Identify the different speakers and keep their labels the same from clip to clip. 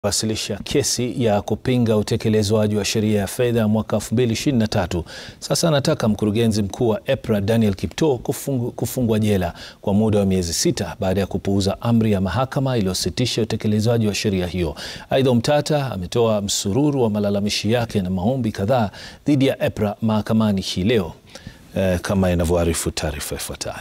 Speaker 1: wasilisha kesi ya kupinga utekelezwaji wa sheria ya fedha mwaka 2023. Sasa anataka mkurugenzi mkuu wa EPRA Daniel Kiptoo kufungu, kufungwa jela kwa muda wa miezi sita baada ya kupuuza amri ya mahakama iliyositisha utekelezwaji wa sheria hiyo. Aidha, Omtata ametoa msururu wa malalamishi yake na maombi kadhaa dhidi ya EPRA mahakamani hii leo, eh, kama inavyoarifu taarifa ifuatayo.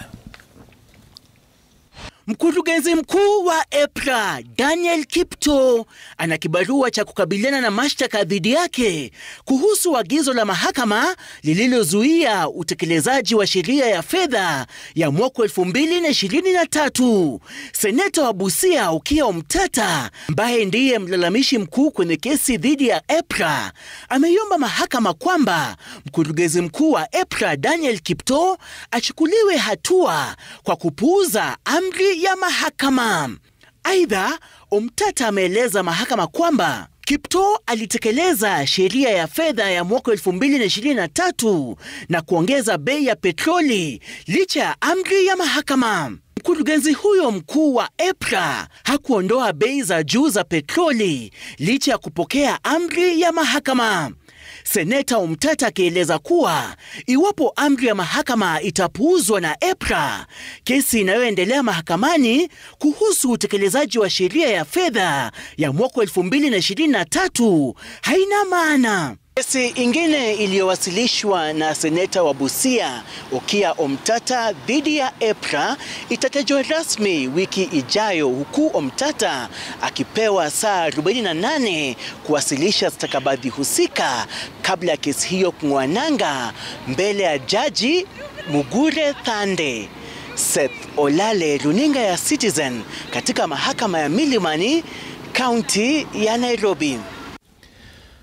Speaker 2: Mkurugenzi mkuu wa EPRA Daniel Kiptoo ana kibarua cha kukabiliana na mashtaka dhidi yake kuhusu agizo la mahakama lililozuia utekelezaji wa sheria ya fedha ya mwaka 2023. Seneta wa Busia Okiya Omtata, ambaye ndiye mlalamishi mkuu kwenye kesi dhidi ya EPRA, ameiomba mahakama kwamba mkurugenzi mkuu wa EPRA Daniel Kiptoo achukuliwe hatua kwa kupuuza amri ya mahakama. Aidha, Omtata ameeleza mahakama kwamba Kiptoo alitekeleza sheria ya fedha ya mwaka 2023 na kuongeza bei ya petroli licha ya amri ya mahakama. Mkurugenzi huyo mkuu wa EPRA hakuondoa bei za juu za petroli licha ya kupokea amri ya mahakama. Seneta Omtata akieleza kuwa iwapo amri ya mahakama itapuuzwa na EPRA, kesi inayoendelea mahakamani kuhusu utekelezaji wa sheria ya fedha ya mwaka 2023 haina maana. Kesi ingine iliyowasilishwa na seneta wa Busia Okiya Omtata dhidi ya EPRA itatajwa rasmi wiki ijayo, huku Omtata akipewa saa 48 kuwasilisha stakabadhi husika kabla ya kesi hiyo kung'oa nanga mbele ya jaji Mugure Thande. Seth Olale, runinga ya Citizen katika mahakama ya Milimani, kaunti ya Nairobi.